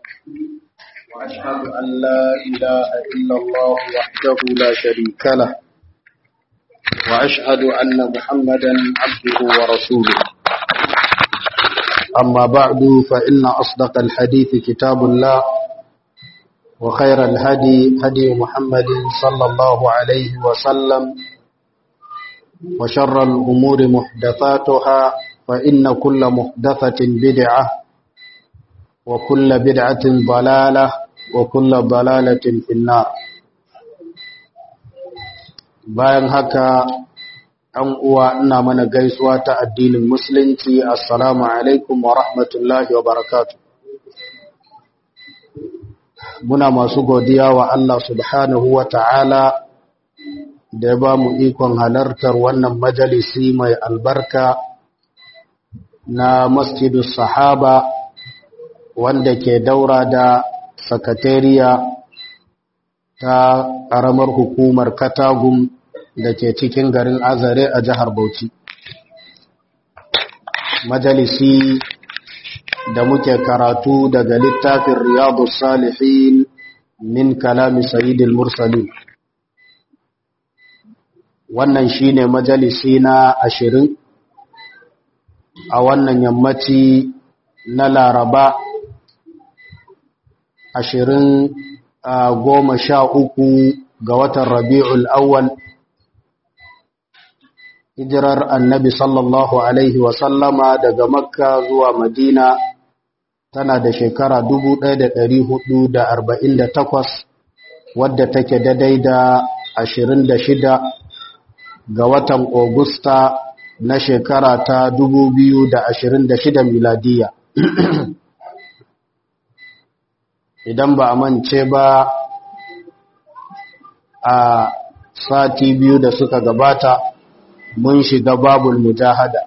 وأشهد أن لا إله إلا الله وحده لا شريك له وأشهد أن محمدا عبده ورسوله أما بعد فإن أصدق الحديث كتاب الله وخير الهدي هدي محمد صلى الله عليه وسلم وشر الأمور محدثاتها فإن كل محدثة بدعة وكل بدعة ضلالة وكل ضلالة في النار bayan haka ɗan uwa ina mana gaisuwa ta addinin musulunci assalamu alaikum wa rahmatullahi wa barakatuh muna masu godiya wa Allah subhanahu wa ta'ala da ya ba mu ikon halartar wannan majalisi mai albarka na masjidus sahaba wanda ke daura da sakatariya ta ƙaramar hukumar katagum da ke cikin garin azare a jihar bauchi majalisi da muke karatu daga littafin riyadu salihin min kalami sayidil mursalin wannan shine majalisi na ashirin a wannan yammaci na laraba ashirin goma sha uku ga watan rabi'ul awwal hijirar annabi sallallahu alaihi wasallama daga makka zuwa madina tana da shekara takwas, wadda take daidai da shida ga watan Ogusta na shekara ta shida miladiya idan ba a mance ba a sati biyu da suka gabata mun shiga babul mujahada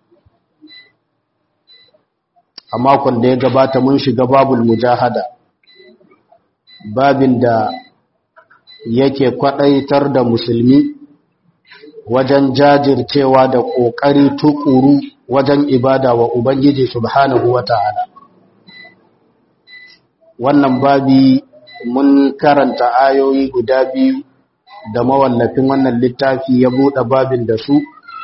a makon da ya gabata mun shiga babul mujahada babin da yake kwadaitar da musulmi wajen jajircewa da ƙoƙari tukuru wajen ibada wa ubangiji subhanahu wata'ala wannan babi mun karanta ayoyi guda biyu da mawallafin wannan littafi ya buɗe babin da su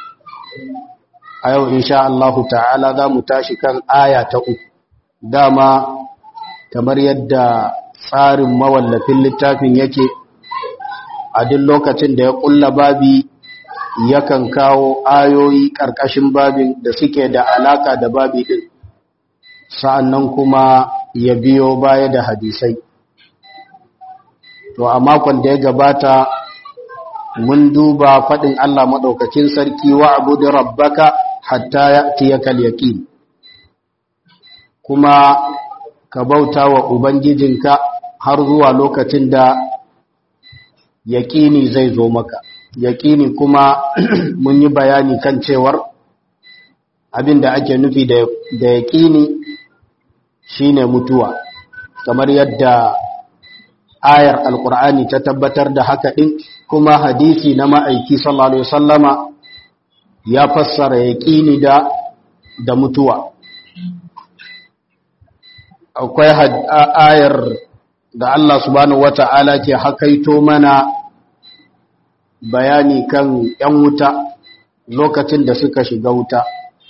a yau insha Allahu ta'ala za mu tashi kan aya ta uku dama kamar yadda tsarin mawallafin littafin yake a duk lokacin da ya ƙulla babi yakan kawo ayoyi ƙarƙashin babin da suke da alaka da babi ɗin sa'annan kuma ya biyo baya da hadisai to a makon da ya gabata mun duba faɗin Allah maɗaukakin sarki wa abu da rabbaka hatta ya tiyakal yaƙin kuma ka bauta wa Ubangijinka har zuwa lokacin da yaƙini zai zo maka yaƙini kuma mun yi bayani kan cewar abin da ake nufi da yaƙini shine mutuwa kamar yadda ayar alkur'ani ta tabbatar da haka ɗin kuma hadisi na ma'aiki sallallahu alaihi wasallama ya fassara yaƙini da da mutuwa akwai ayar da Allah subhanahu wata'ala ke hakaito mana bayani kan ‘yan wuta lokacin da suka shiga wuta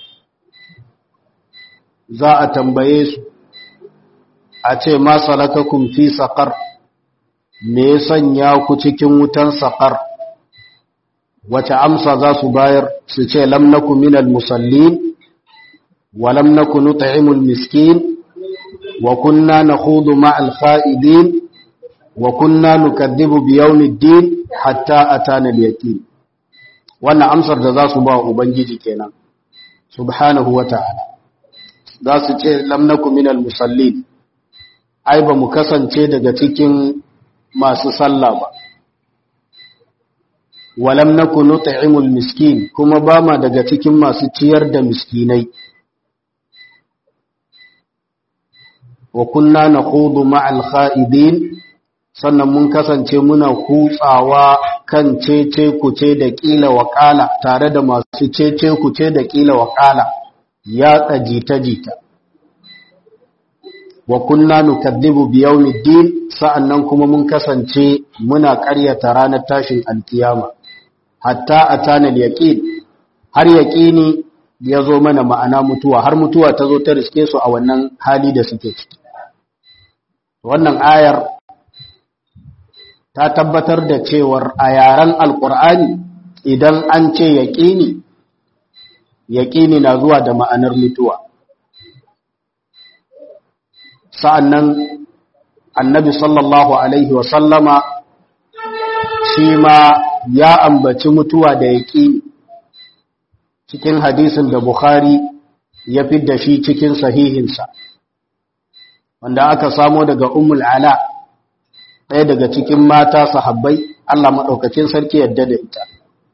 za a tambaye su a ce ma salakakum fi saƙar me ya sanya ku cikin wutan saƙar wace amsa za su bayar su ce lam naku minal musallin wa lam naku nut'imul miskin wa kunna nakhudu ma'al kha'idin wa kunna nukadhibu bi yawmiddin hatta atana al-yaqin wannan amsar da za su ba ubangiji kenan subhanahu wata'ala za su ce lam naku minal musallin ai ba mu kasance daga cikin masu sallah ba walam naku nut'imul miskin kuma ba ma daga cikin masu ciyar da miskinai wa kunna nakhudu ma'al kha'idin sannan mun kasance muna kutsawa kan cece kuce da kila wakala tare da masu cece kuce da kila wakala ya jita jita wa kunna nukaddibu bi yawmiddin sa'annan kuma mun kasance muna ƙaryata ranar tashin alkiyama hatta atana al-yaqin har yaqini ya zo mana ma'ana mutuwa har mutuwa ta zo ta riske su a wannan hali da suke ciki wannan ayar ta tabbatar da cewar a yaren alkur'ani idan an ce yaƙini yaƙini na zuwa da ma'anar mutuwa sa'annan annabi sallallahu alaihi wasallama shi ma ya ambaci mutuwa da yaƙini cikin hadisin da Bukhari ya fidda shi cikin sahihinsa wanda aka samo daga Ummul Ala ɗaya daga cikin mata sahabbai Allah maɗaukacin sarki yadda da ita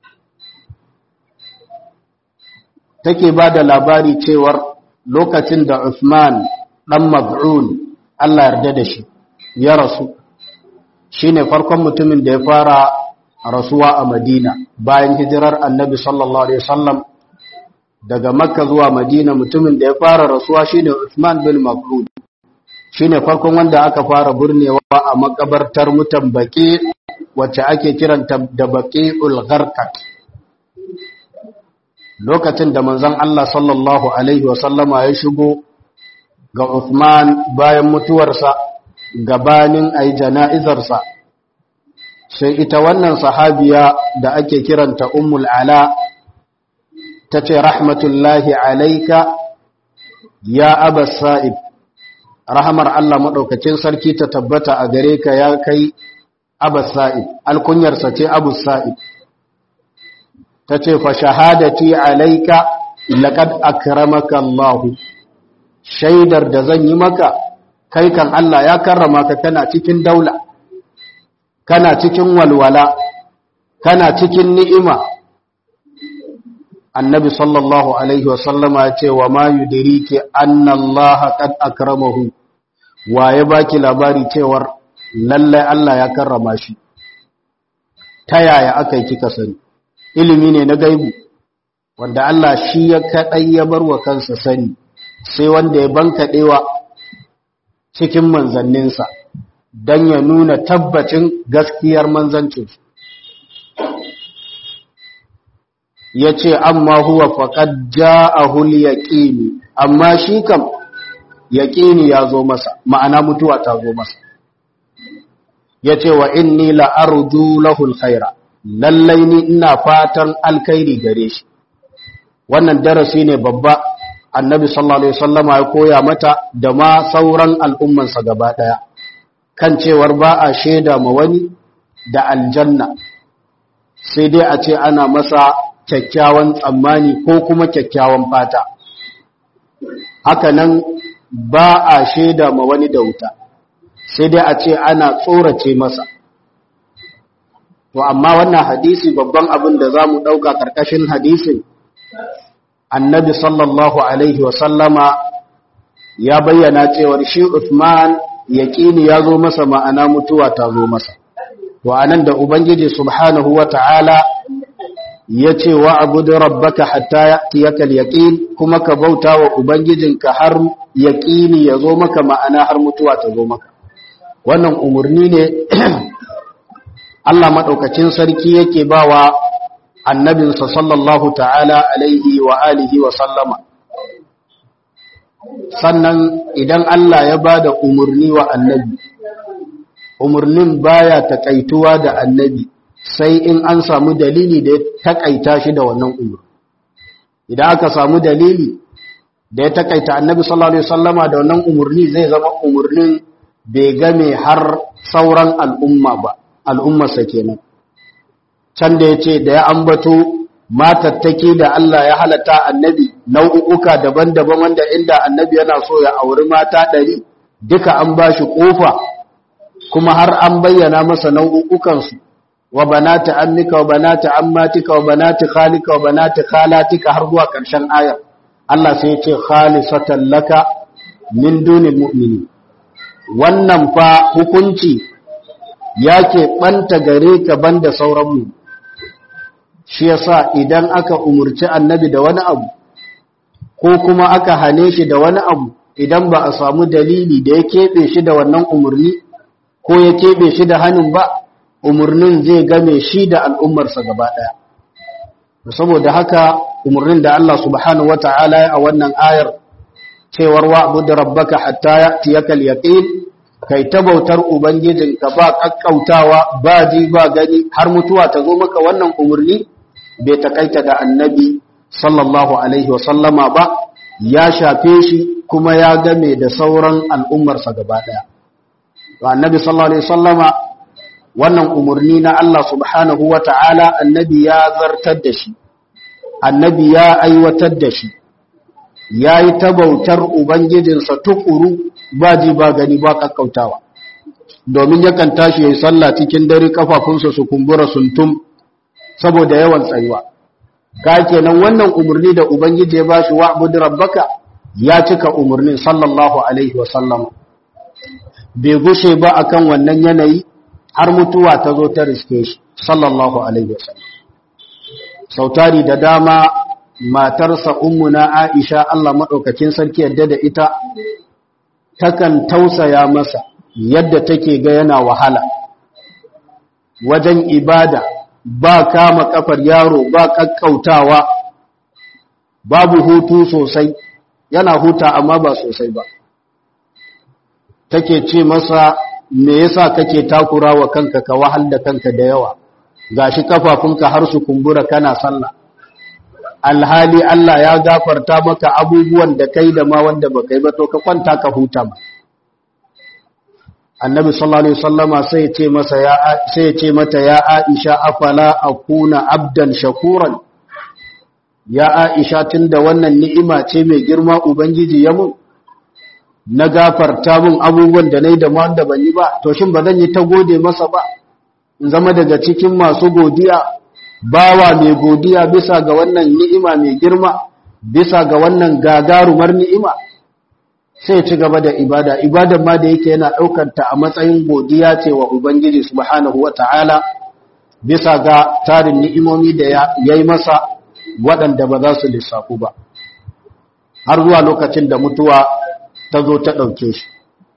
take ba da labari cewar lokacin da Uthman ɗan Mab'un Allah yarda da shi ya rasu shine farkon mutumin da ya fara rasuwa a Madina bayan hijirar Annabi sallallahu alaihi wasallam daga Makka zuwa Madina mutumin da ya fara rasuwa shine Uthman bin Mab'un shine farkon wanda aka fara burnewa a makabartar mutan baki wacce ake kiranta da baqi'ul gharqat lokacin da manzon Allah sallallahu alaihi wasallama ya shigo ga Uthman bayan mutuwarsa gabanin ai jana'izarsa sai ita wannan sahabiya da ake kiranta ummul ala tace rahmatullahi alayka ya abas sa'ib rahamar Allah maɗaukacin sarki ta tabbata a gare ka ya kai abas sa'id alkunyarsa ce abu sa'id ta ce fa shahadati alaika laqad akramaka Allah shaidar da zan yi maka kai kan Allah ya karrama ka kana cikin daula kana cikin walwala kana cikin ni'ima annabi sallallahu alaihi wasallama ya ce wa ma yudiriki anna Allah qad akramahu wa ya baki labari cewar lallai Allah ya karrama shi ta yaya aka yi kika sani ilimi ne na gaibu wanda Allah shi ya kadai ya bar wa kansa sani sai wanda ya bankaɗewa cikin manzanninsa don ya nuna tabbacin gaskiyar manzancinsu ya ce amma huwa faƙad ja'ahul yaƙini amma shi kam yaƙini ya zo masa ma'ana mutuwa ta zo masa ya ce wa inni la'arju lahul khaira lallai ni ina fatan alkhairi gare shi wannan darasi ne babba annabi sallallahu alaihi wasallama ya koya mata da ma sauran al'ummansa gaba ɗaya kan cewar ba a shaida ma wani da aljanna sai dai a ce ana masa kyakkyawan tsammani ko kuma kyakkyawan fata haka nan ba a shaida ma wani da wuta sai dai a ce ana tsorace masa to amma wannan hadisi babban abin da za mu ɗauka ƙarƙashin hadisin annabi sallallahu alaihi wasallama ya bayyana cewar shi Uthman yaƙini ya zo masa ma'ana mutuwa ta zo masa to anan da ubangiji subhanahu wata'ala ya ce wa abudu rabbaka hatta ya'tiyaka al-yaqin kuma ka bauta wa ubangijinka har yaqini ya zo maka ma'ana har mutuwa ta zo maka wannan umurni ne Allah madaukakin sarki yake bawa annabinsa sallallahu ta'ala alaihi wa alihi wa sallama sannan idan Allah ya bada umurni wa annabi umurnin baya takaituwa da annabi sai in an samu dalili da ya takaita shi da wannan umur idan aka samu dalili da ya takaita annabi sallallahu alaihi wasallama da wannan umurni zai zama umurnin bai game har sauran al'umma ba al'ummarsa kenan can da yace da ya ambato matattake da Allah ya halatta annabi nau'uka daban-daban wanda inda annabi yana so ya auri mata ɗari duka an bashi kofa kuma har an bayyana masa nau'ukansu wa banati ammika wa banati ammatika wa banati khalika wa banati khalatika har zuwa ƙarshen ayar Allah sai ya ce khalisatan laka min dunil mu'mini wannan fa hukunci yake banta gare ka banda sauran mu shi yasa idan aka umurci annabi da wani abu ko kuma aka hane shi da wani abu idan ba a samu dalili da ya keɓe shi da wannan umarni ko ya keɓe shi da hannun ba umarnin zai game shi da al'ummarsa gaba ɗaya saboda haka umarnin da Allah subhanahu wata'ala ya a wannan ayar cewar wa abu da rabbaka hatta ya tiyakal yaqin kai ta bautar ubangijinka ba kakkautawa ba ji ba gani har mutuwa ta zo maka wannan umarni bai takaita da annabi sallallahu alaihi wasallama ba ya shafe shi kuma ya game da sauran al'ummarsa gaba ɗaya annabi sallallahu alaihi wasallama wannan umarni na Allah subhanahu wa ta'ala annabi ya zartar da shi annabi ya aiwatar da shi ya yi tabautar ubangijinsa tukuru ba ji ba gani ba kakkautawa domin yakan tashi ya yi sallah cikin dare kafafunsa su kumbura suntum saboda yawan tsayuwa ka kenan wannan umarni da ubangiji ya bashi wa abu rabbaka ya cika umarnin sallallahu alaihi wasallam bai gushe ba akan wannan yanayi har mutuwa ta zo ta riske shi sallallahu alaihi wasallam sautari da dama matarsa ummuna Aisha Allah madaukakin sarki yadda da ita takan tausaya masa yadda take ga yana wahala wajen ibada ba kama kafar yaro ba kakkautawa babu hutu sosai yana huta amma ba sosai ba take ce masa me yasa kake takura wa kanka ka wahal da kanka da yawa gashi kafafunka har su kumbura kana sallah alhali Allah ya gafarta maka abubuwan da kai da ma wanda baka yi ba to ka kwanta ka huta ma annabi sallallahu alaihi wasallama sai ya ce masa ya sai ya ce mata ya Aisha afala akuna abdan shakuran ya Aisha tunda wannan ni'ima ce mai girma ubangiji ya mun na gafarta mun abubuwan da nayi da ma wanda ban yi ba to shin ba zan yi ta gode masa ba in zama daga cikin masu godiya bawa mai godiya bisa ga wannan ni'ima mai girma bisa ga wannan gagarumar ni'ima sai ci gaba da ibada ibadan ma da yake yana daukar ta a matsayin godiya ce wa ubangiji subhanahu wata'ala bisa ga tarin ni'imomi da yayi masa waɗanda ba za su lissafu ba har zuwa lokacin da mutuwa ta zo ta ɗauke shi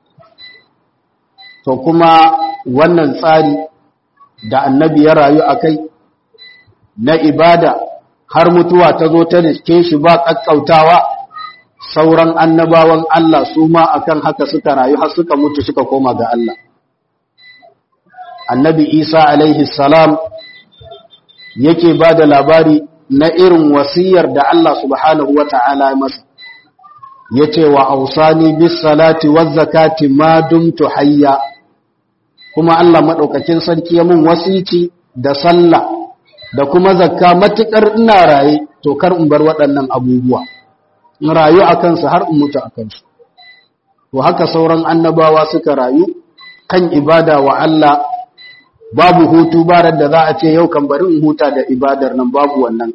to kuma wannan tsari da annabi ya rayu a kai na ibada har mutuwa ta zo ta riske shi ba ƙaƙƙautawa sauran annabawan Allah su ma akan haka suka rayu har suka mutu suka koma ga Allah annabi isa alaihi salam yake ba da labari na irin wasiyar da Allah subhanahu wa ta'ala masa ya ce wa ausani bis salati wa zakati ma dumtu hayya kuma Allah maɗaukakin sarki ya mun wasici da sallah da kuma zakka matuƙar ina raye to kar in bar waɗannan abubuwa in rayu a kansu har in mutu a kansu to haka sauran annabawa suka rayu kan ibada wa Allah babu hutu barar da za a ce yau kan bari in huta da ibadar nan babu wannan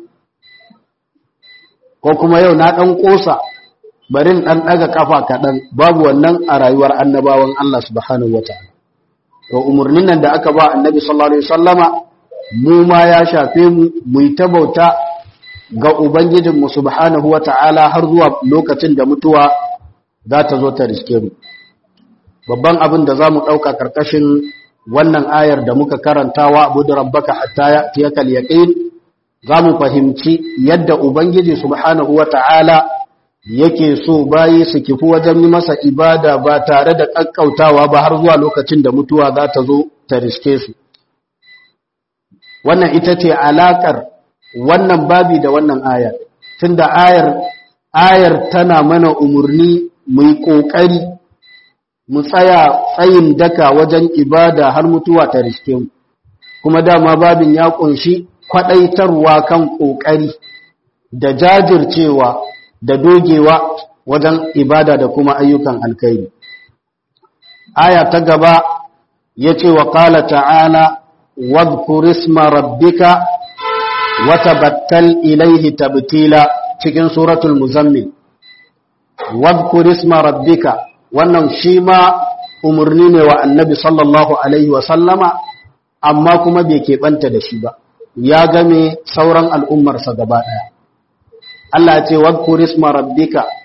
ko kuma yau na ɗan ƙosa bari in ɗan ɗaga ƙafa kaɗan babu wannan a rayuwar annabawan Allah subhanahu wa ta'ala to umarnin nan da aka ba annabi sallallahu alaihi wasallama mu ma ya shafe mu mu yi ta bauta ga ubangijinmu subhanahu wa ta'ala har zuwa lokacin da mutuwa za ta zo ta riske mu babban abin da za mu ɗauka ƙarƙashin wannan ayar da muka karantawa abu da rabbaka hatta ya tiyakal yaqin za mu fahimci yadda ubangiji subhanahu wa ta'ala yake so bayi su kifi wajen yi masa ibada ba tare da ƙaƙƙautawa ba har zuwa lokacin da mutuwa za ta zo ta riske su wannan ita ce alaƙar wannan babi da wannan ayar tunda ayar ayar tana mana umarni mu yi ƙoƙari mu tsaya tsayin daka wajen ibada har mutuwa ta riske mu kuma dama babin ya ƙunshi kwaɗaitarwa kan ƙoƙari da jajircewa da dogewa wajen ibada da kuma ayyukan alkhairi aya ta gaba ya ce wa ƙala ta'ala wadhkur isma rabbika wa tabattal ilaihi tabtila cikin suratul muzammil wadhkur isma rabbika wannan shi ma umarni ne wa annabi sallallahu alaihi wa sallama amma kuma bai keɓanta da shi ba ya game sauran al'ummarsa gaba ɗaya Allah ce wadhkur isma rabbika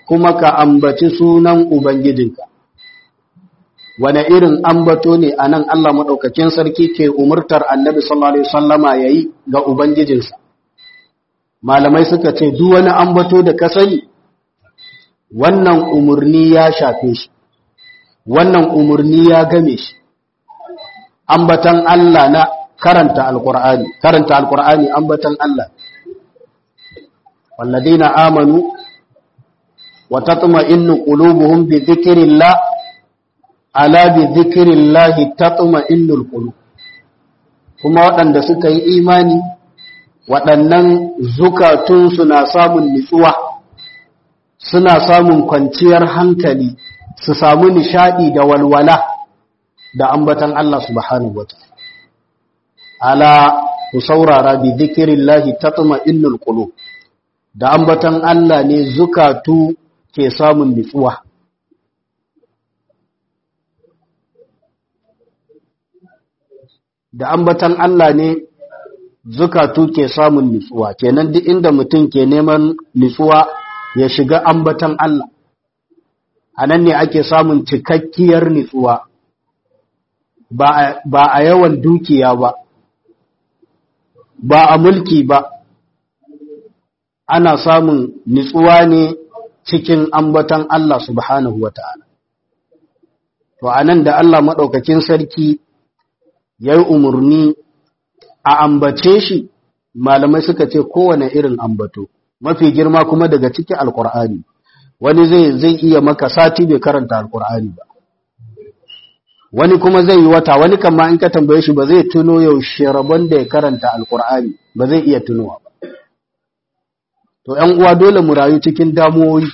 kuma ka ambaci sunan ubangijinka wane irin ambato ne a nan Allah maɗaukakin sarki ke umurtar annabi sallallahu Alaihi wasallama ya yi ga Ubangijinsa. Malamai suka ce, duk wani ambato da ka sani, wannan umarni ya shafe shi, wannan umarni ya game shi. Ambatan Allah na karanta Alƙur'ani, karanta Alƙur'ani ambatan Allah. Walladina amanu, wa tatma innu qulubuhum bi dhikrillah ala bi zikirillahi tatma'innul qulub kuma waɗanda suka yi imani waɗannan zukatun suna samun nutsuwa suna samun kwanciyar hankali su samu nishadi da walwala da ambatan Allah subhanahu wataala ala ku saurara bi zikirillahi tatma'innul qulub da ambatan Allah ne zukatu ke samun nutsuwa da ambatan Allah ne zukatu ke samun nutsuwa kenan duk inda mutum ke neman nutsuwa ya shiga ambatan Allah anan ne ake samun cikakkiyar nutsuwa ba a yawan dukiya ba ba a mulki ba ana samun nutsuwa ne cikin ambatan Allah subhanahu wata'ala to anan da Allah madaukakin sarki ya yi umarni a ambace shi malamai suka ce kowane irin ambato mafi girma kuma daga cikin alkur'ani wani zai zai iya maka sati bai karanta alkur'ani ba wani kuma zai yi wata wani kama in ka tambaye shi ba zai tuno yaushe rabon da ya karanta alkur'ani ba zai iya tunowa ba to ‘yan uwa dole mu rayu cikin damuwoyi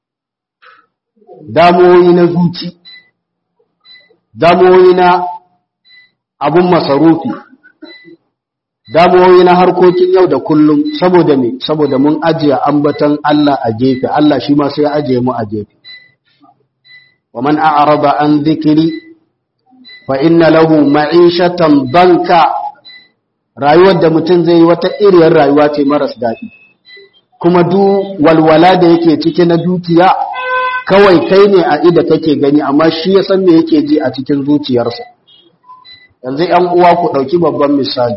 damuwoyi na zuci damuwoyi na abun masarufi damuwoyi na harkokin yau da kullum saboda me saboda mun ajiye ambatan Allah a gefe Allah shi ma sai ajiye mu a gefe wa man a'rada an dhikri fa inna lahu ma'ishatan banka rayuwar da mutum zai yi wata iriyar rayuwa ce maras daɗi kuma du walwala da yake ciki na dukiya kawai kai ne a ida kake gani amma shi ya san me yake ji a cikin zuciyarsa yanzu ‘yan uwa ku ɗauki babban misali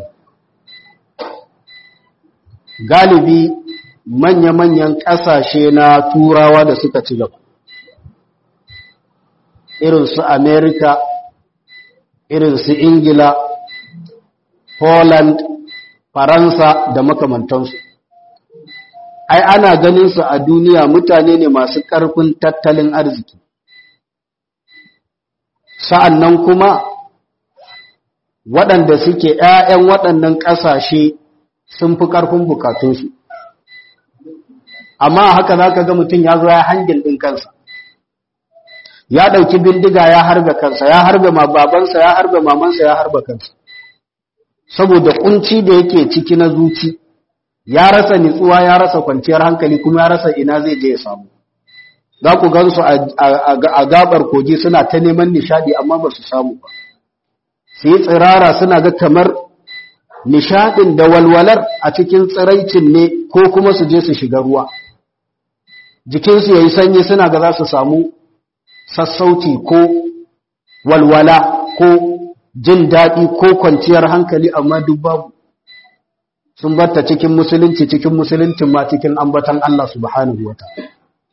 galibi manya-manyan ƙasashe na turawa da suka ci gaba irin su amerika irin su ingila Poland, Faransa da makamantansu. Ai, ana ganin su a duniya mutane ne masu ƙarfin tattalin arziki. Sa'an nan kuma waɗanda suke ‘ya'yan waɗannan ƙasashe sun fi ƙarfin bukatunsu. Amma haka za ka ga mutum ya zo ya hangin ɗin kansa. Ya ɗauki bindiga ya harbe kansa, ya harbe ma babansa, ya harbe mamansa, ya harbe kansa. saboda kunci da yake ciki na zuci ya rasa nitsuwa ya rasa kwanciyar hankali kuma ya rasa ina zai je ya samu za ku gansu a gabar kogi suna ta neman nishadi amma ba su samu ba su yi tsirara suna ga kamar nishadin da walwalar a cikin tsiraicin ne ko kuma su je su shiga ruwa jikinsu ya yi sanyi suna ga za su samu sassauci ko walwala ko jin daɗi ko kwanciyar hankali amma duk babu sun batta cikin musulunci cikin musuluncin ma cikin ambatan Allah subhanahu wa ta'ala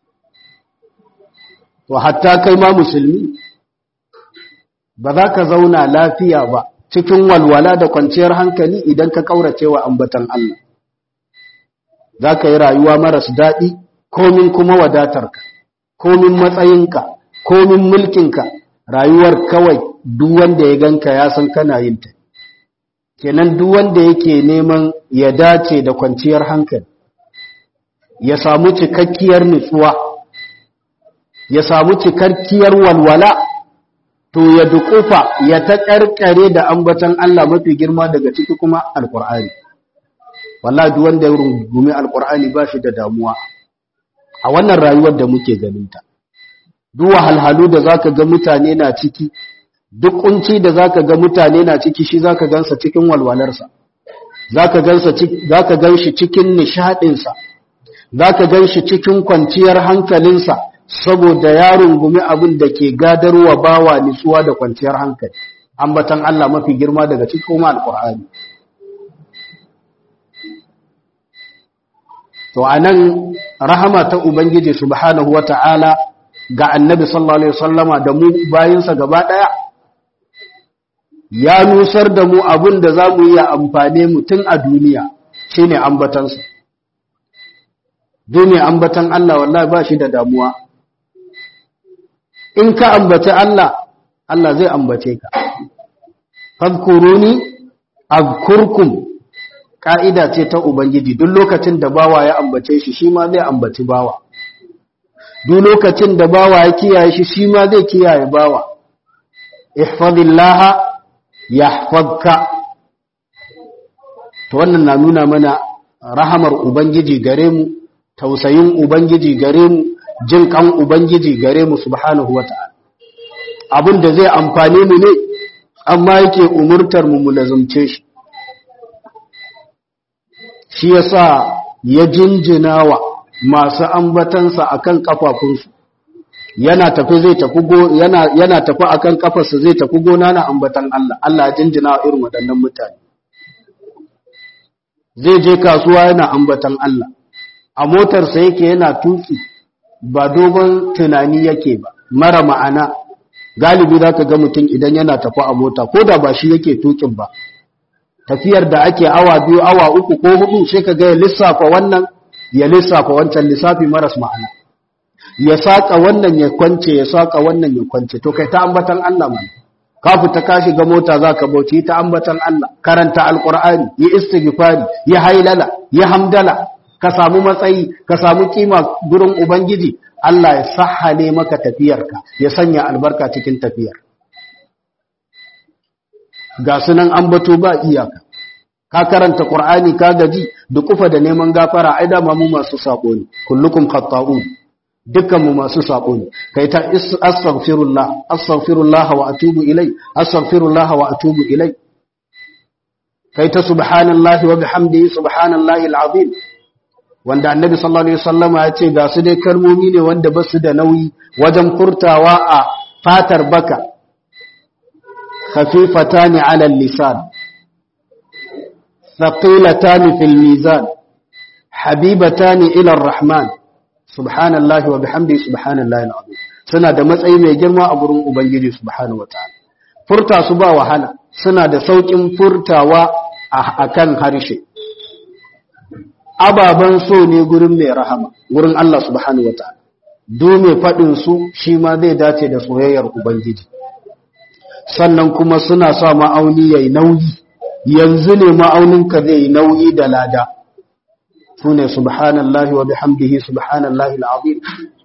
to hatta kai ma musulmi ba za ka zauna lafiya ba cikin walwala da kwanciyar hankali idan ka kaurace wa ambatan Allah za ka yi rayuwa maras daɗi komin kuma wadatarka komin matsayinka komin mulkinka rayuwar kawai duk wanda ya ganka ya san kana yin ta kenan duk wanda yake neman ya dace da kwanciyar hankali ya samu cikakkiyar nutsuwa ya samu cikakkiyar walwala to ya dukufa ya ta karkare da ambatan Allah mafi girma daga ciki kuma alkur'ani wallahi duk wanda ya rungumi alkur'ani ba shi da damuwa a wannan rayuwar da muke ganinta duk wahalhalu da zaka ga mutane na ciki duk kunci da zaka ga mutane na ciki shi zaka gansa cikin walwalarsa zaka gansa zaka ganshi cikin nishadin sa za ka gan shi cikin kwanciyar hankalinsa saboda ya rungumi abin da ke gadarwa bawa nutsuwa da kwanciyar hankali ambatan Allah mafi girma daga cikin kuma alƙur'ani to anan rahama ta ubangiji subhanahu wata'ala ga annabi sallallahu alaihi wasallama da mu bayinsa gaba daya ya nusar da mu abin da za mu yi amfane mu tun a duniya shine ambatansa duniya ambatan Allah wallahi ba shi da damuwa in ka ambaci Allah Allah zai ambace ka fadkuruni azkurkum ka'ida ce ta ubangiji duk lokacin da bawa ya ambace shi shi ma zai ambaci bawa duk lokacin da bawa ya kiyaye shi shi ma zai kiyaye bawa ihfazillaha yahfazka to wannan na nuna mana rahamar ubangiji gare mu tausayin ubangiji gare mu jin kan ubangiji gare mu subhanahu wata'ala abin da zai amfane mu ne amma yake umurtar mu mu lazumce shi shi yasa ya jinjinawa masu ambatansa akan kafafunsu yana tafi zai tafi go yana yana tafi akan kafarsa zai tafi gona na ambatan Allah Allah ya jinjina irin waɗannan mutane zai je kasuwa yana ambatan Allah a motarsa yake yana tuki ba dogon tunani yake ba mara ma'ana galibi za ka ga mutum idan yana tafi a mota ko da ba shi yake tukin ba tafiyar da ake awa biyu awa uku ko hudu sai ka ga ya lissafa wannan ya lissafa wancan lissafi maras ma'ana ya saka wannan ya kwance ya saka wannan ya kwance to kai ta ambatan Allah mai ka fita ka shiga mota zaka bauci ta ambatan Allah karanta alqur'ani yi istighfari yi hailala yi hamdala ka samu matsayi ka samu kima gurin ubangiji Allah ya sahale maka tafiyarka ya sanya albarka cikin tafiyar ga sunan ambato ba iyaka ka karanta qur'ani ka gaji dukufa da neman gafara ai da mu masu sako ne kullukum khata'un dukkan mu masu sako ne kai ta astaghfirullah astaghfirullah wa atubu ilai astaghfirullah wa atubu ilai kai ta subhanallahi wa bihamdihi subhanallahi alazim wanda annabi sallallahu alaihi wasallama ya ce ga su dai kalmomi ne wanda ba su da nauyi wajen furtawa a fatar baka khafifatani ala lisan thaqilatani fil mizan habibatani ila arrahman subhanallahi wa bihamdihi subhanallahi alazim suna da matsayi mai girma a gurin ubangiji subhanahu wataala furta su ba wahala suna da saukin furtawa akan harshe ababen so ne gurin mai rahama gurin Allah subhanahu wataala do mai faɗin su shi ma zai dace da soyayyar ubangiji sannan kuma suna sa ma'auni yayi nauyi yanzu ne ma'auninka zai yi nauyi da lada sune subhanallahi wa bihamdihi subhanallahi alazim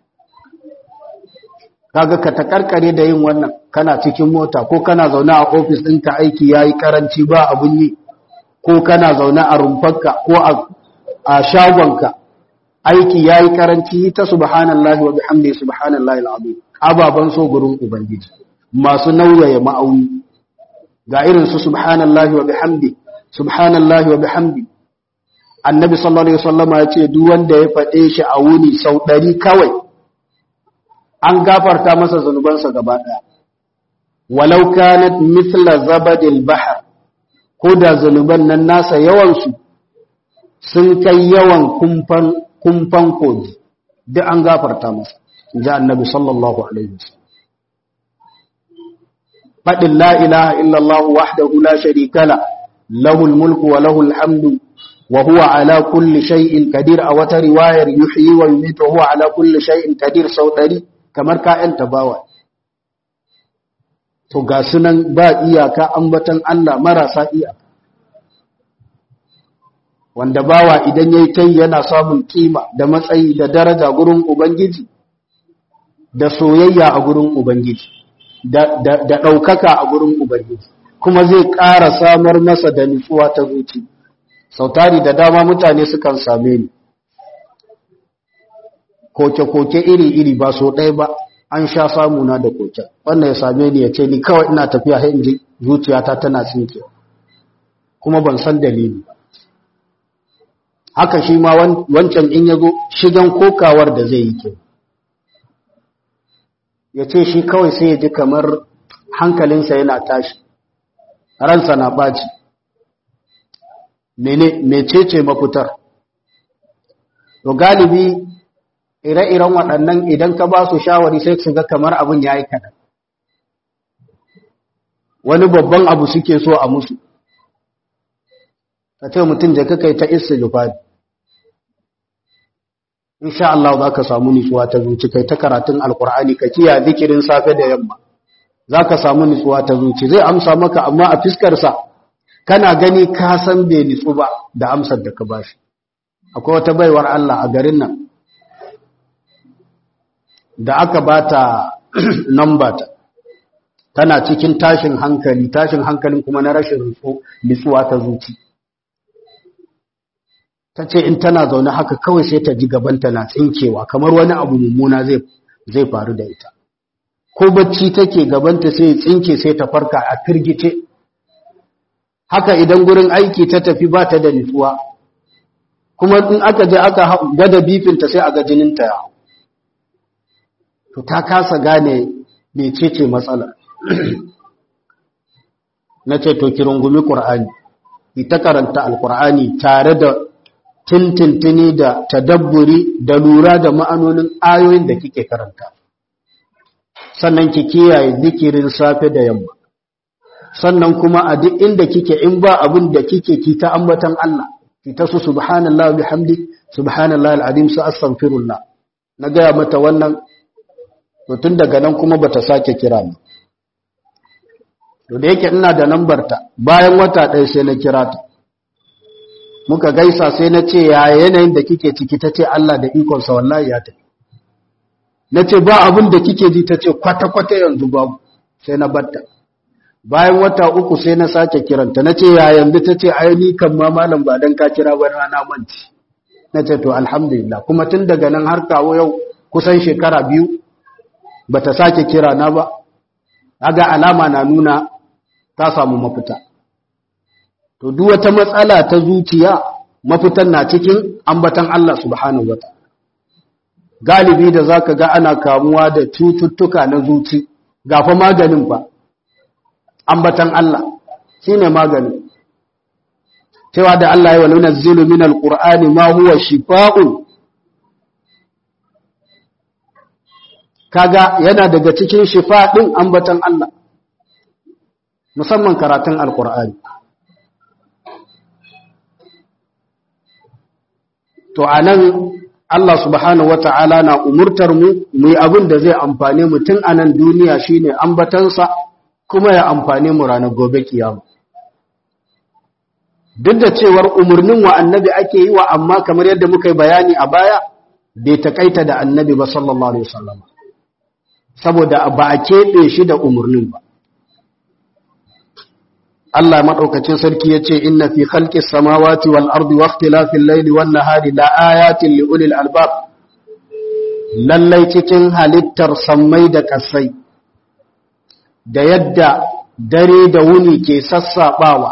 kaga ka takarkare da yin wannan kana cikin mota ko kana zaune a ofis ɗinka aiki yayi karanci ba abun yi ko kana zaune a rumfarka ko a a shagonka aiki ya yi karanci ta subhanallahi wa bihamdi subhanallahi al'azim ababan so gurin ubangiji masu nauyaya ma'auni ga irin su subhanallahi wa bihamdi subhanallahi wa bihamdi annabi sallallahu alaihi wasallama ya ce duk wanda ya faɗe shi a wuni sau ɗari kawai an gafarta masa zanubansa gaba ɗaya walau kanat mithla zabadil bahr ko da zanuban nan nasa yawansu sun kai yawan kumfan kogi duk an gafarta masa ji annabi sallallahu alaihi wasallam faɗin la ilaha illallah wahdahu la sharika la lahul mulku wa lahul hamdu wa huwa ala kulli shay'in qadir a wata riwayar yuhyi wa yumiitu wa huwa ala kulli shay'in qadir sau ɗari kamar ka'yan tabawa to ga sunan ba iyaka ambatan Allah marasa iyaka wanda bawa idan yayi kai yana samun kima da matsayi da daraja gurin ubangiji da soyayya a gurin ubangiji da da daukaka a gurin ubangiji kuma zai ƙara samar masa da nutsuwa ta zuci sautari da dama mutane sukan same ni koke-koke iri-iri ba so ɗaya ba an sha samu na da koke wannan ya same ni ya ce ni kawai ina tafiya har in ji zuciyata tana tsinkewa kuma ban san dalili ba haka shi ma wancan in ya zo shigan kokawar da zai yi ke ya ce shi kawai sai ya ji kamar hankalinsa yana tashi ransa na ɓaci mecece mafitar to galibi ire-iren waɗannan idan ka ba su shawari sai su ga kamar abin ya yi kaɗan wani babban abu suke so a musu ka ce mutum da kai ta isa jufari insha Allah za ka samu nutsuwa ta zuci kai ta karatun alkur'ani ka kiya zikirin safe da yamma za ka samu nutsuwa ta zuci zai amsa maka amma a fiskarsa kana gani ka san bai nutsu ba da amsar da ka bashi akwai wata baiwar Allah a garin nan da aka bata namba ta tana cikin tashin hankali tashin hankalin kuma na rashin nutsuwa ta zuci ta ce in tana zaune haka kawai sai ta ji gabanta na tsinkewa kamar wani abu mummuna zai faru da ita ko bacci take gabanta sai tsinke sai ta farka a firgice haka idan gurin aiki ta tafi ba ta da nutsuwa kuma in aka je aka gwada bifinta sai a ga jininta ya to ta kasa gane mecece matsala na ce to ki rungumi ƙur'ani ita karanta alƙur'ani tare da tintintini da tadabburi da lura da ma'anonin ayoyin da kike karanta sannan ki kiyaye zikirin safe da yamma sannan kuma a duk inda kike in ba abin da kike ki ta ambatan Allah ki ta su subhanallahi bihamdi subhanallahi alazim su astaghfirullah na gaya mata wannan to tun daga nan kuma bata sake kira ni to da yake ina da nambar ta bayan wata ɗaya sai na kira ta muka gaisa sai na ce ya yanayin da kike ciki ta ce Allah da ikonsa wallahi ya tafi na ce ba abin da kike ji ta ce kwata-kwata yanzu babu sai na batta bayan wata uku sai na sake kiranta na ce ya yanzu ta ce ai kan ma malam ba dan ka kira ba rana manci na ce to alhamdulillah kuma tun daga nan har kawo yau kusan shekara biyu bata sake kira na ba aga alama na nuna ta samu mafita to duk wata matsala ta zuciya mafitan na cikin ambatan Allah subhanahu wataala galibi da zaka ga ana kamuwa da cututtuka na zuci gafa maganin fa ambatan Allah shine magani cewa da Allah ya wani nazzilu min alqur'ani ma huwa shifaa'un kaga yana daga cikin shifa din ambatan Allah musamman karatun alqur'ani to anan Allah subhanahu wata'ala na umurtar mu mu yi abin da zai amfane mu tun a nan duniya shine ambatansa kuma ya amfane mu ranar gobe kiyama duk da cewar umarnin wa annabi ake yi wa amma kamar yadda muka yi bayani a baya bai takaita da annabi ba sallallahu alaihi wasallam saboda ba a keɓe shi da umarnin ba Allah madaukakin sarki yace inna fi khalqis samawati wal ardi wa ikhtilafil layli wan nahari la ayatin li ulil albab lallai cikin halittar sammai da kasai da yadda dare da wuni ke sassabawa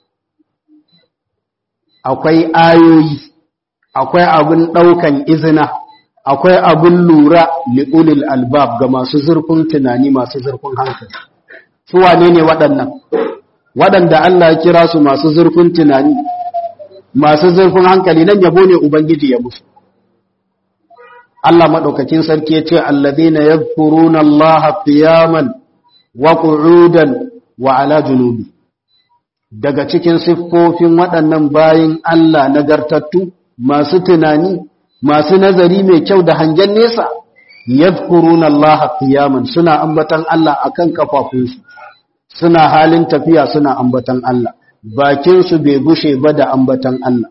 akwai ayoyi akwai abin daukan izina akwai abin lura li ulil albab ga masu zurfin tunani masu zurfin hankali su wane ne waɗannan waɗanda Allah ya kira su masu zurfin tunani masu zurfin hankali nan yabo ne ubangiji ya musu Allah madaukakin sarki yace alladhina yadhkuruna Allah qiyaman wa qu'udan wa ala junubi daga cikin siffofin waɗannan bayin Allah nagartattu masu tunani masu nazari mai kyau da hangen nesa yadhkuruna Allah qiyaman suna ambatan Allah akan kafafunsu suna halin tafiya suna ambatan Allah bakinsu bai bushe ba da ambatan Allah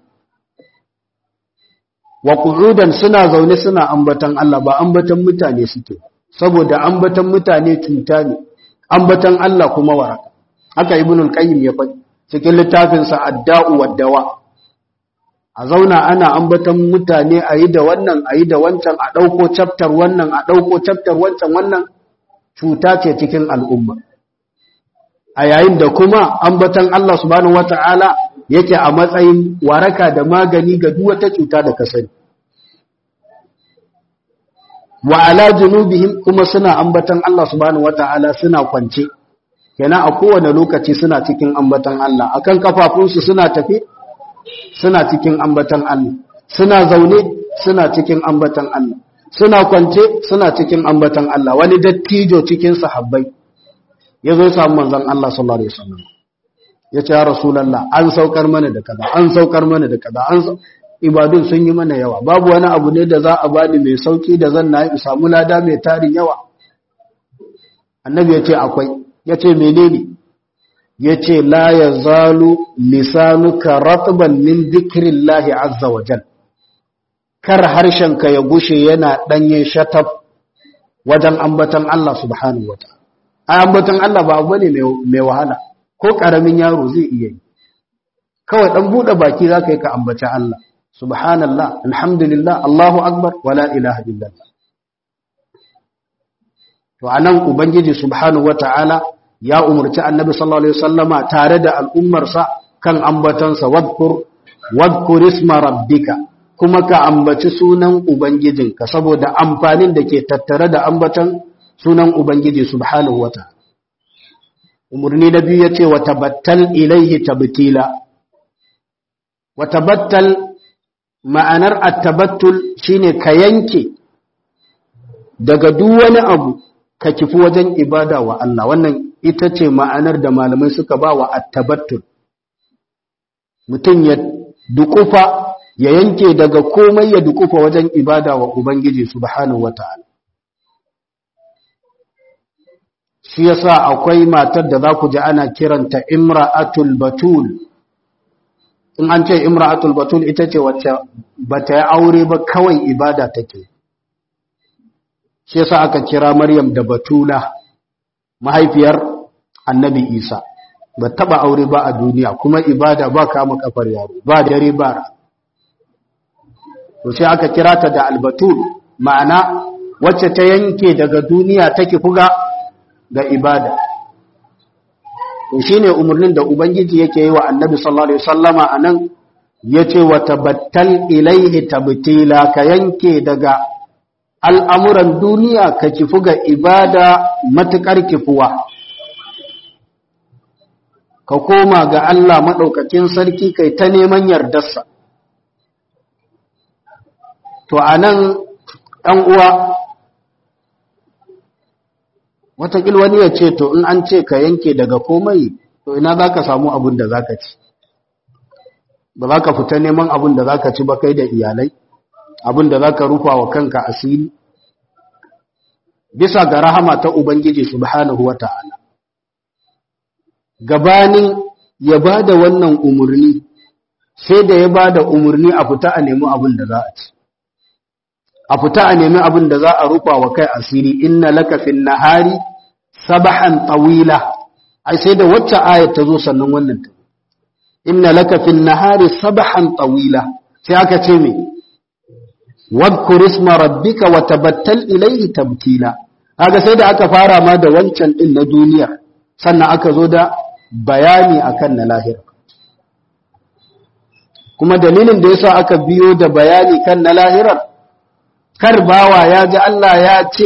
wa qu'udan suna zaune suna ambatan Allah ba ambatan mutane suke saboda ambatan mutane cuta ne ambatan Allah kuma waraka haka ibnul qayyim ya faɗi cikin littafin sa adda'u wad-dawa a zauna ana ambatan mutane ayi da wannan ayi da wancan a dauko chapter wannan a dauko chapter wancan wannan cuta ce cikin al'umma a yayin da kuma ambatan Allah subhanahu wata'ala yake a matsayin waraka da magani ga duk wata cuta da ka sani wa ala junubihim kuma suna ambatan Allah subhanahu wataala suna kwance kenan a kowane lokaci suna cikin ambatan Allah akan kafafunsu suna tafi suna cikin ambatan Allah suna zaune suna cikin ambatan Allah suna kwance suna cikin ambatan Allah wani dattijo cikin sahabbai ya zo samu manzon Allah sallallahu alaihi wasallam ya ce ya rasulullah an saukar mana da kaza an saukar mana da kaza an ibadun sun yi mana yawa babu wani abu ne da za a bani mai sauki da zan na samu lada mai tarin yawa annabi ya ce akwai ya ce menene ya ce la ya zalu lisanuka ratban min zikrillahi azza wa jal kar harshenka ya gushe yana ɗanye shatab wajen ambatan Allah subhanahu wa ta'ala ambatan Allah ba abu ne mai wahala ko ƙaramin yaro zai iya yi kawai ɗan buɗe baki za ka yi ka ambaci Allah subhanallah alhamdulillah Allahu akbar wala ilaha illallah to anan ubangiji subhanahu wataala ya umurci annabi sallallahu alaihi wasallama tare da al'ummarsa kan ambatansa wadkur wadkur isma rabbika kuma ka ambaci sunan ubangijinka saboda amfanin da ke tattare da ambatan sunan ubangiji subhanahu wataala umurni na biyu yace wa tabattal ilaihi tabtila wa tabattal ma'anar at-tabattul shine ka yanke daga duk wani abu ka kifi wajen ibada wa Allah wannan ita ce ma'anar da malamai suka ba wa attabattul mutum ya dukufa ya yanke daga komai ya dukufa wajen ibada wa Ubangiji subhanahu wata'ala shi yasa akwai matar da za ku ji ana kiranta imra'atul batul in an ce imra'atul batul ita ce wacce bata yi aure ba kawai ibada take shi yasa aka kira Maryam da Batula mahaifiyar Annabi Isa ba taba aure ba a duniya kuma ibada ba kama kafar yaro ba dare ba to sai aka kira ta da Albatul ma'ana wacce ta yanke daga duniya take fuga ga ibada to shine umurnin da ubangiji yake yi wa Annabi sallallahu alaihi wasallama anan yace wa tabattal ilaihi tabtila ka yanke daga al'amuran duniya ka kifu ga ibada matuƙar kifuwa, ka koma ga Allah maɗaukakin sarki kai ta neman yardarsa. To, a nan uwa, watakil wani ya ce, To, in an ce ka yanke daga komai, to ina za ka samu abin da za ka ci, ba za ka fita neman abin da za ka ci ba kai da iyalai. abin da za ka rufa wa kanka asiri bisa ga rahama ta Ubangiji subhanahu wa ta'ala. Gabanin ya ba da wannan umarni, sai da ya ba da umarni a fita a nemi abin da za a ci. A fita a nemi abin da za a rufa wa kai asiri, inna lakafin nahari sabahan tawila, ai sai da wacce ayat ta zo sannan wannan ta. Inna lakafin nahari sabahan tawila, sai aka ce mai, wadkur isma rabbika wa tabattal ilayhi tabtila kaga sai da aka fara ma da wancan din na duniya sannan aka zo da bayani akan na lahira kuma dalilin da yasa aka biyo da bayani kan na lahirar kar bawa ya ji Allah ya ce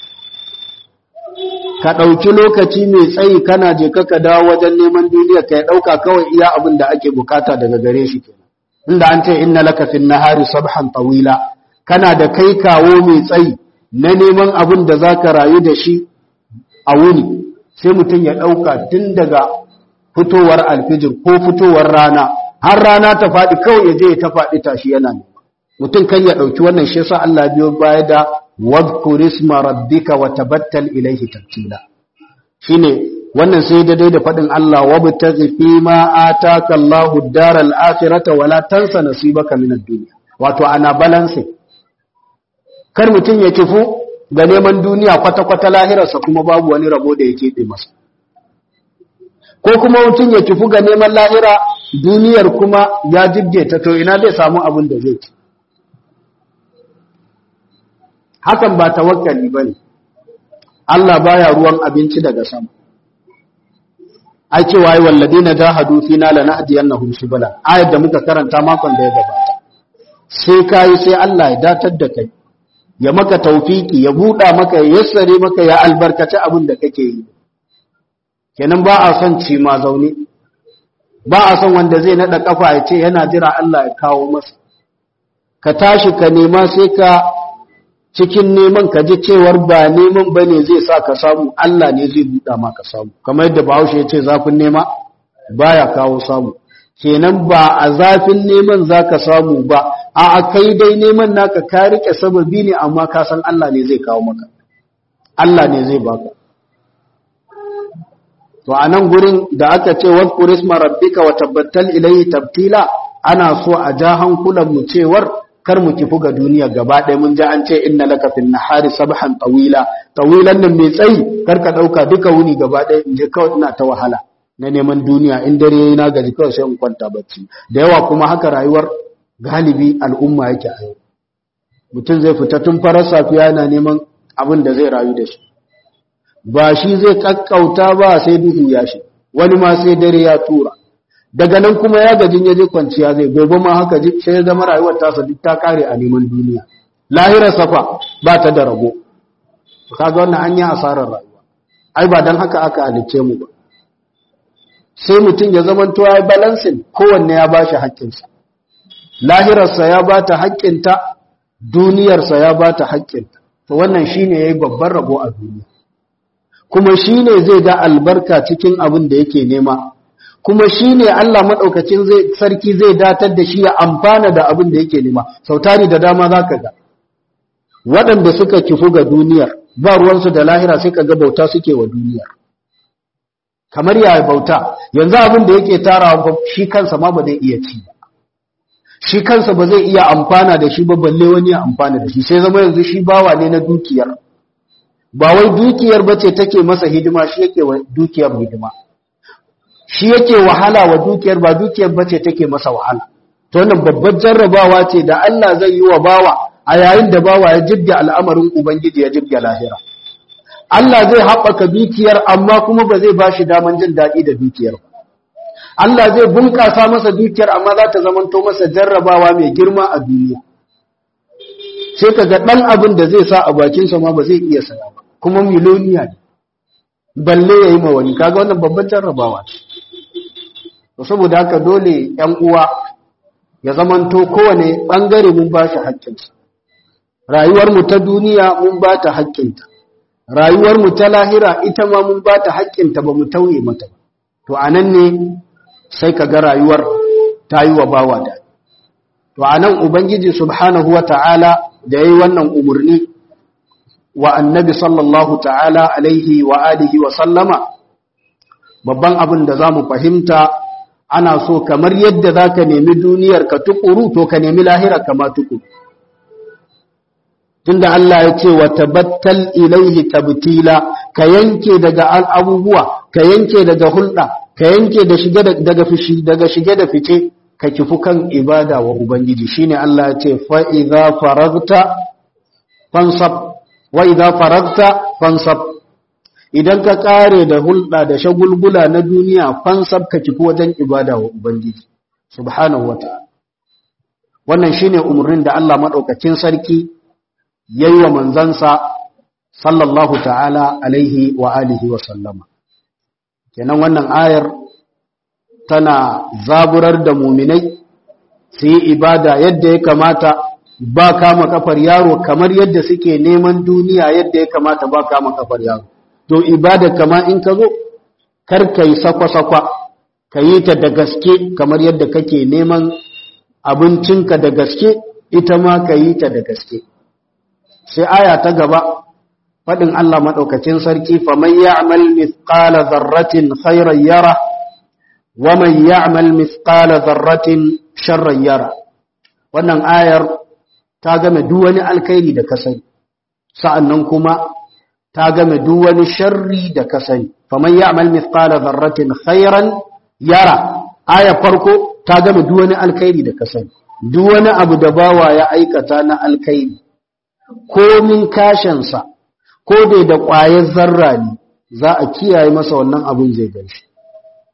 ka ɗauki lokaci mai tsayi kana je ka dawo wajen neman duniya ka ya ɗauka kawai iya abin da ake bukata daga gare shi kenan inda an ce inna laka fin nahari sabhan tawila kana da kai kawo mai tsayi na neman abin da za ka rayu da shi a wuni sai mutum ya ɗauka tun daga fitowar alfijir ko fitowar rana har rana ta faɗi kawai ya je ta faɗi tashi yana ne mutum kan ya ɗauki wannan shi yasa Allah biyo baya da wadhkur isma rabbika wa tabattal ilayhi tabtila shine wannan sai daidai da faɗin Allah wabtaghi fi ma ataka Allahu ad-daral akhirata wa la tansa nasibaka min ad-dunya wato ana balancing kar mutum ya kifu ga neman duniya kwata-kwata lahirarsa kuma babu wani rabo da ya keɓe masa ko kuma mutum ya kifu ga neman lahira duniyar kuma ya jibge ta to ina zai samu abin da zai ci hakan ba tawakkali ba ne Allah baya ruwan abinci daga sama ai cewa ai walladina jahadu fina lanahdiyannahum subula ayat da muka karanta makon da ya gabata sai kai sai Allah ya datar da kai ya maka taufiki ya buɗa maka ya yassare maka ya albarkaci abin da kake yi kenan ba a son ci ma zaune ba a son wanda zai naɗa ƙafa ya ce yana jira Allah ya kawo masa ka tashi ka nema sai ka cikin neman ka ji cewar ba neman ba ne zai sa ka samu Allah ne zai buɗa ma ka samu kamar yadda bahaushe ya ce zafin nema baya kawo samu kenan ba a zafin neman za ka samu ba a kai dai neman naka ka rike sababi ne amma ka san Allah ne zai kawo maka Allah ne zai baka to a nan gurin da aka ce wa kurisma rabbika wa tabbatal ilayhi tabtila ana so a ja hankulan mu cewar kar mu kifu ga duniya gaba ɗaya mun ji an ce inna laka fil nahari sabhan tawila tawilan nan mai tsayi kar ka dauka duka wuni gaba ɗaya in je kawai ina ta wahala na neman duniya in dare yayi na gaji kawai sai in kwanta bacci da yawa kuma haka rayuwar galibi al'umma yake a yau mutum zai fita tun farar safiya yana neman abin da zai rayu da shi ba shi zai kakkauta ba sai duhu ya shi wani ma sai dare ya tura daga nan kuma ya gajin ya je kwanciya zai gobe ma haka sai ya zama rayuwar tasa duk ta kare a neman duniya lahirar safa ba ta da rabo kaga wannan an yi asarar rayuwa ai ba dan haka aka halicce mu ba sai mutum ya zama to ya balancing kowanne ya bashi haƙƙinsa lahirarsa ya bata haƙƙinta duniyarsa ya bata haƙƙinta to wannan shine yayi babban rabo a duniya kuma shine zai ga albarka cikin abin da yake nema kuma shine Allah madaukakin zai sarki zai datar da shi ya amfana da abin da yake nema sautari da dama zaka ga waɗanda suka kifu ga duniyar ba ruwansu da lahira sai kaga bauta suke wa duniyar kamar ya bauta yanzu abin da yake tarawa shi kansa ma ba zai iya ci ba shi kansa ba zai iya amfana da shi ba balle wani ya amfana da shi sai zama yanzu shi bawa ne na dukiyar ba wai dukiyar bace take masa hidima shi yake wa dukiyar hidima shi yake wahala wa dukiyar ba dukiyar bace take masa wahala to wannan babbar jarrabawa ce da Allah zai yi wa bawa a yayin da bawa ya jibga al'amarin ubangiji ya jibga lahira Allah zai haɓaka dukiyar amma kuma ba zai bashi daman jin daɗi da dukiyar ba Allah zai bunƙasa masa dukiyar amma za ta zamanto masa jarrabawa mai girma a duniya sai ka ga ɗan abin da zai sa a bakinsa ma ba zai iya saya ba kuma miloniya ne balle ya yi ma wani kaga wannan babban jarrabawa ce saboda haka dole ‘yan uwa ya zamanto kowane ɓangare mun ba shi haƙƙinsa rayuwarmu ta duniya mun ba ta haƙƙinta rayuwarmu ta lahira ita ma mun ba ta haƙƙinta ba mu tauye mata ba to a nan ne sai ka ga rayuwar ta yi wa bawa da to a nan ubangiji subhanahu wa ta'ala da ya yi wannan umarni wa annabi sallallahu ta'ala alaihi wa alihi wa sallama babban abin da za mu fahimta ana so kamar yadda za ka nemi duniyar ka tukuru to ka nemi lahira kama tukuru tunda Allah ya ce wa tabattal ilaihi tabtila ka yanke daga abubuwa ka yanke daga hulɗa ka yanke da shige daga fishi daga shige da fice ka kifu kan ibada wa ubangiji shine Allah ya ce fa idza faragta fansab wa idza faragta fansab idan ka kare da hulɗa da shagulgula na duniya fansab ka kifu wajen ibada wa ubangiji subhanahu wataala wannan shine umurnin da Allah madaukakin sarki yayi wa manzansa sallallahu ta'ala alaihi wa alihi wa sallama kenan wannan ayar tana zaburar da muminai su yi ibada yadda ya kamata ba kama kafar yaro kamar yadda suke neman duniya yadda ya kamata ba kama kafar yaro to ibada kama in ka zo kar ka yi sakwa-sakwa ka yi ta da gaske kamar yadda kake neman abincinka da gaske ita ma ka yi ta da gaske sai aya ta gaba faɗin Allah maɗaukacin sarki faman ya'mal mithqala dharratin khairan yara wa man ya'mal mithqala dharratin sharran yara wannan ayar ta game duk wani alkhairi da ka sani sa'annan kuma ta game duk wani sharri da ka sani faman ya'mal mithqala dharratin khairan yara aya farko ta game duk wani alkhairi da ka sani duk wani abu da bawa ya aikata na alkhairi komin kashinsa ko dai da ƙwayar zarra ne za a kiyaye masa wannan abin zai ganshi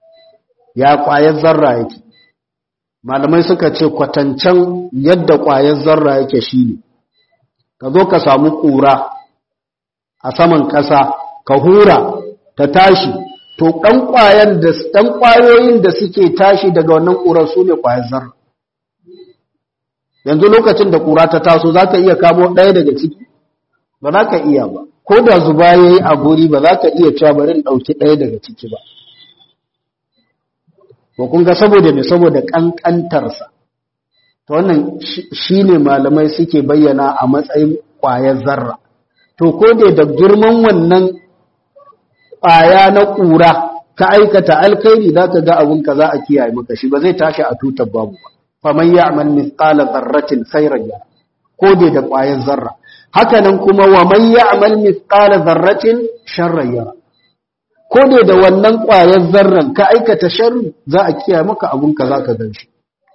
ya ƙwayar zarra yake malamai suka ce kwatancen yadda ƙwayar zarra yake shine ka zo ka samu ƙura a saman ƙasa ka hura ta tashi to ɗan ƙwayan da ɗan ƙwayoyin da suke tashi daga wannan ƙurar su ne ƙwayar zarra yanzu lokacin da ƙura ta taso za ka iya kamo ɗaya daga ciki ba za ka iya ba ko da zuba ya yi a guri ba za ka iya cewa bari ɗauki ɗaya daga ciki ba ko kun ga saboda me saboda ƙanƙantarsa to wannan shi ne malamai suke bayyana a matsayin ƙwayar zarra to ko da da girman wannan ƙwaya na ƙura ka aikata alkhairi za ka ga abin ka za a kiyaye maka shi ba zai tashi a tutar babu ba faman ya'mal mithqala dharratin khairan yara ko da da ƙwayar zarra haka nan kuma wa man ya'mal mithqala dharratin sharran yara ko da da wannan ƙwayar zarran ka aikata sharri za a kiyaye maka abun ka zaka gan shi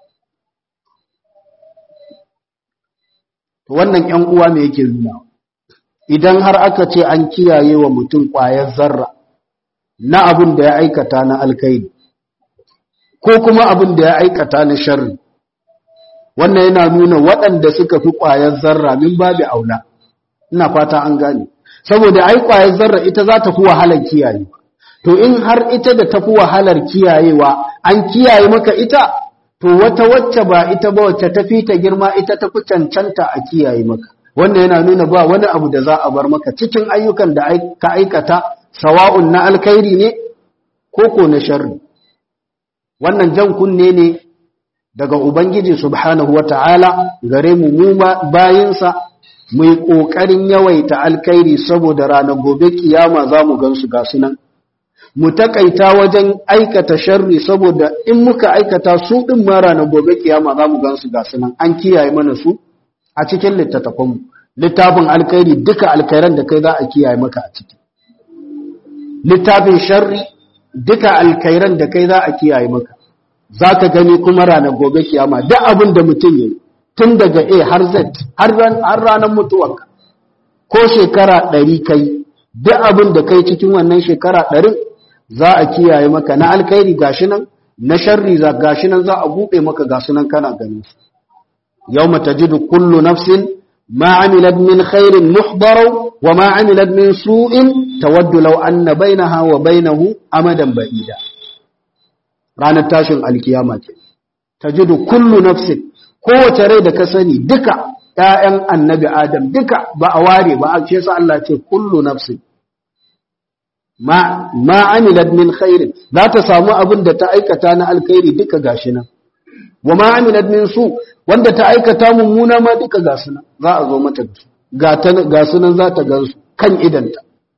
wannan ƴan uwa me yake nuna idan har aka ce an kiyaye wa mutum ƙwayar zarra na abun da ya aikata na alkaidi ko kuma abun da ya aikata na sharri wannan yana nuna waɗanda suka fi ƙwayar zarra min babu aula ina fata an gane saboda ai ƙwayar zarra ita za ta fi wahalar kiyaye to in har ita da ta fi wahalar kiyayewa an kiyaye maka ita to wata wacce ba ita ba wacce ta fi ta girma ita ta fi cancanta a kiyaye maka wannan yana nuna ba wani abu da za a bar maka cikin ayyukan da ka aikata sawa'un na alkhairi ne ko ko na sharri wannan jan kunne ne daga Ubangiji subhanahu wa ta'ala gare mu mu bayinsa mu yi ƙoƙarin yawaita alkairi saboda ranar gobe kiyama za mu gansu ga sunan. Mu taƙaita wajen aikata sharri saboda in muka aikata su ɗin ma ranar gobe kiyama za mu gansu ga sunan an kiyaye mana su a cikin littattafanmu. Littafin alkairi duka alkairan da kai za a kiyaye maka a ciki. Littafin sharri duka alkairan da kai za a kiyaye maka. za ka gani kuma ranar gobe kiyama duk abin da mutum yi tun daga a har z har ranar mutuwarka ko shekara ɗari kai duk abin da kai cikin wannan shekara ɗarin za a kiyaye maka na alkairi gashi nan na sharri za gashi nan za a buɗe maka gasu nan kana ganin su yau mata jidu kullu nafsin ma amilat min khairin muhbarau wa ma amilat min su'in tawaddu law anna bainaha wa bainahu amadan ba'ida ranar tashin alkiyama ce ta jidu kullu nafsin kowace rai da ka sani duka ‘ya'yan annabi adam duka ba a ware ba a ce sa Allah ce kullu nafsin ma amilat min khairin za ta samu abin da ta aikata na alkhairi duka gashi nan wa ma amilat min su wanda ta aikata mummuna ma duka gasu nan za a zo mata ga su nan za ta gansu kan idanta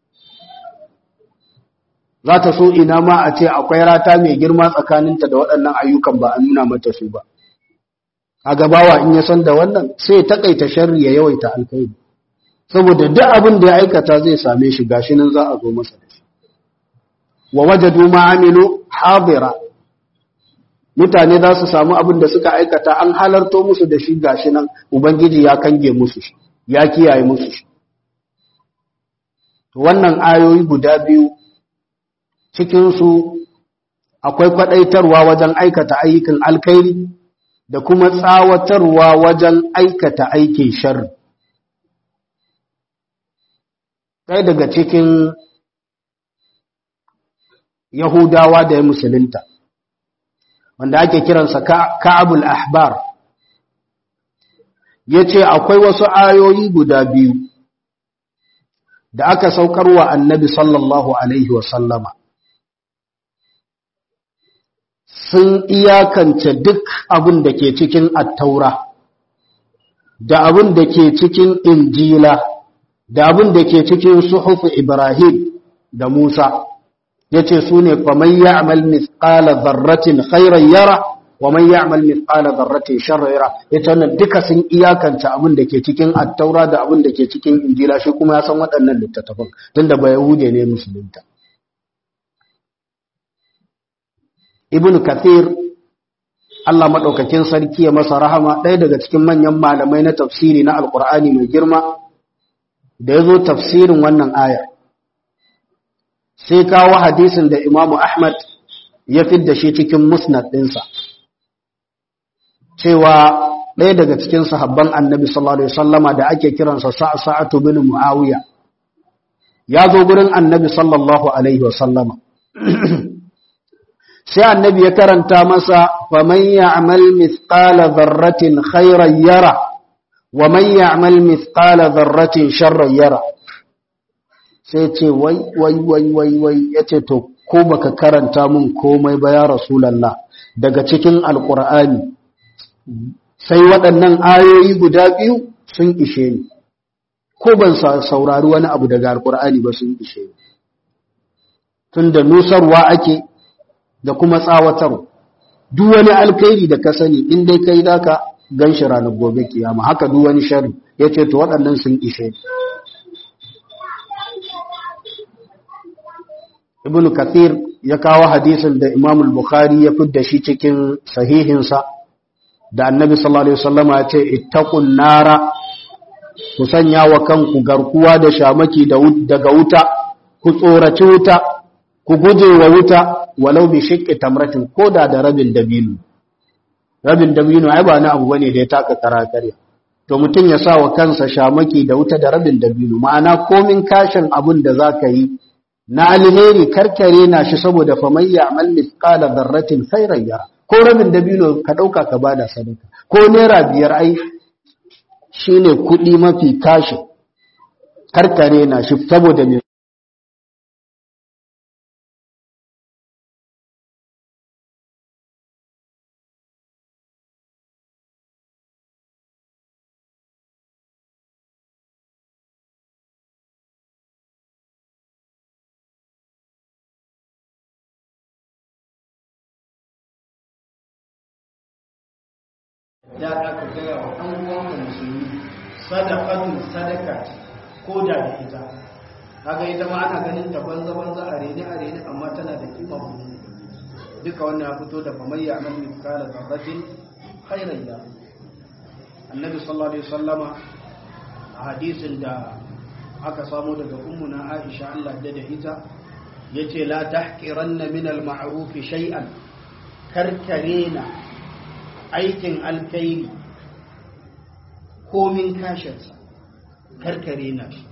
za ta so ina ma a ce akwai rata mai girma tsakaninta da waɗannan ayyukan ba a nuna mata su ba a gabawa in ya san da wannan sai takaita sharri ya yawaita alkhairi saboda duk abin da ya aikata zai same shi gashi nan za a zo masa da shi wa wajadu ma amilu hadira mutane za su samu abin da suka aikata an halarto musu da shi gashi nan ubangiji ya kange musu shi ya kiyaye musu shi to wannan ayoyi guda biyu cikinsu akwai kwaɗaitarwa wajen aikata ayyukan alkhairi da kuma tsawatarwa wajen aikata aikin sharri. Ɗaya daga cikin Yahudawa da ya musulunta, wanda ake kiransa Ka'abul Ahbar, ya ce akwai wasu ayoyi guda biyu da aka saukarwa annabi sallallahu Alaihi wasallama. sun iyakance duk abin da ke cikin attaura da abin da ke cikin injila da abin da ke cikin suhufu ibrahim da musa ya ce su ne faman ya'mal mithqala dharratin khairan yara wa man ya'mal mithqala dharratin sharran yara ita wannan duka sun iyakance abin da ke cikin attaura da abin da ke cikin injila shi kuma ya san waɗannan littattafan tunda ba yahude ne musulunta ibn kathir Allah maɗaukakin sarki ya masa rahama ɗaya daga cikin manyan malamai na tafsiri na alkur'ani mai girma da ya zo tafsirin wannan ayar sai kawo hadisin da imamu ahmad ya fidda shi cikin musnad ɗinsa cewa ɗaya daga cikin sahabban annabi sallallahu alaihi wasallama da ake kiransa sa'atu bin muawiya ya zo gurin annabi sallallahu alaihi wasallama sai annabi ya karanta masa faman ya'mal mithqala dharratin khairan yara wa man ya'mal mithqala dharratin sharran yara sai ce wai wai wai wai wai yace to ko baka karanta mun komai ba ya rasulullah daga cikin alqur'ani sai waɗannan ayoyi guda biyu sun ishe ni ko ban saurari wani abu daga alqur'ani ba sun ishe ni tunda nusarwa ake da kuma tsawatar duk wani alkhairi da ka sani in dai kai zaka ganshi ranar gobe kiyama haka duk wani sharri yace to waɗannan sun ishe ibnu kathir ya kawo hadisin da imam al-bukhari ya fidda shi cikin sahihinsa da annabi sallallahu alaihi wasallama ya ce ittaqun nara ku sanya wa kanku garkuwa da shamaki daga wuta ku tsoraci wuta ku guje wa wuta walau bi shiqqi tamratin koda da rabin dabino rabin dabino ai ba na abu bane da ya taka karakarya to mutum ya sa wa kansa shamaki da wuta da rabin dabino ma'ana komin kashin abun da zaka yi na alheri karkare na shi saboda faman ya'mal mithqala dharratin khairan yara ko rabin dabino ka dauka ka bada sadaka ko naira biyar ai shine kudi mafi kashi karkare na shi saboda me da aka gaya wa ɗan uwanka musulmi sadaqatun sadaka ko da da ita kaga ita ma ana ganin ta banza banza a rene a rene amma tana da kima duka wannan ya fito da faman ya amal mithqala dharratin khairan ya annabi sallallahu alaihi wasallama a hadisin da aka samu daga ummuna Aisha Allah da da ita yace la tahqiranna min al-ma'ruf shay'an karkarena aikin alkairi komin kashinsa karkare na shi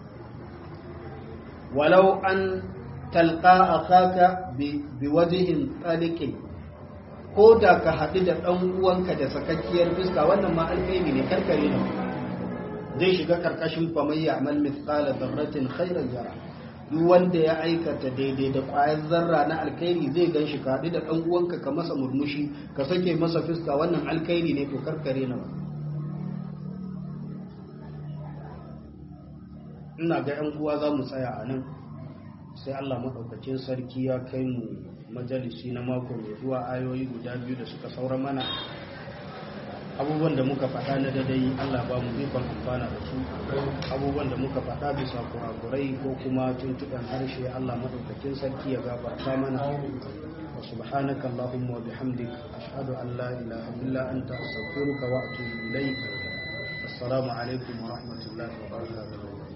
walau an talqa akaka bi wajihin tsalikin ko da ka haɗu da ɗan uwanka da sakakkiyar fuska wannan ma alkairi ne karkare na zai shiga karkashin famayya amal mithqala dharratin khairan yara duk wanda ya aikata daidai da ƙwayar zarra na alkhairi zai gan shi kaɗi da ɗan uwanka ka masa murmushi ka sake masa fuska wannan alkhairi ne to karkare na ina ga yan uwa za mu tsaya a nan sai Allah maɗaukacin sarki ya kai mu majalisi na mako mai zuwa ayoyi guda biyu da suka saura mana abubuwan da muka faɗa na dadai Allah ba mu ikon amfana da su abubuwan da muka faɗa bisa kurakurai ko kuma tuntuɓen harshe Allah madaukakin sarki ya gafarta mana wa subhanaka allahumma wa bihamdik ashhadu an la ilaha illa anta astaghfiruka wa atubu ilaik assalamu alaikum wa rahmatullahi wa barakatuh